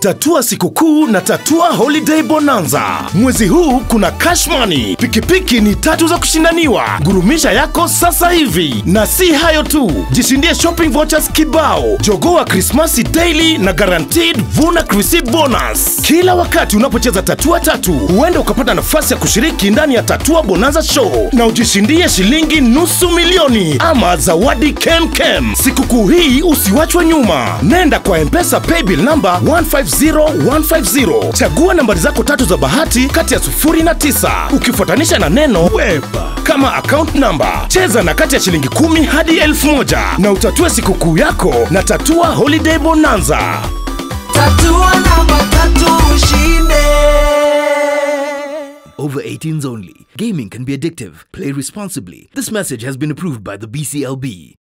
tatua sikukuu na tatua holiday bonanza. Mwezi huu kuna cash money, pikipiki ni tatu za kushindaniwa. Gurumisha yako sasa hivi, na si hayo tu, jishindie shopping vouchers kibao, jogoa Krismasi daily na guaranteed vuna receipt bonus. Kila wakati unapocheza tatua tatu, huenda ukapata nafasi ya kushiriki ndani ya tatua bonanza show na ujishindie shilingi nusu milioni ama zawadi kemkem. Sikukuu hii usiwachwe nyuma, nenda kwa mpesa paybill namba 150150 chagua nambari zako tatu za bahati kati ya sufuri na tisa ukifuatanisha na neno weba kama account number. Cheza na kati ya shilingi kumi hadi elfu moja na utatue sikukuu yako na tatua holiday bonanza. Tatua namba tatu ushinde. Over 18s only. Gaming can be addictive. Play responsibly. This message has been approved by the BCLB.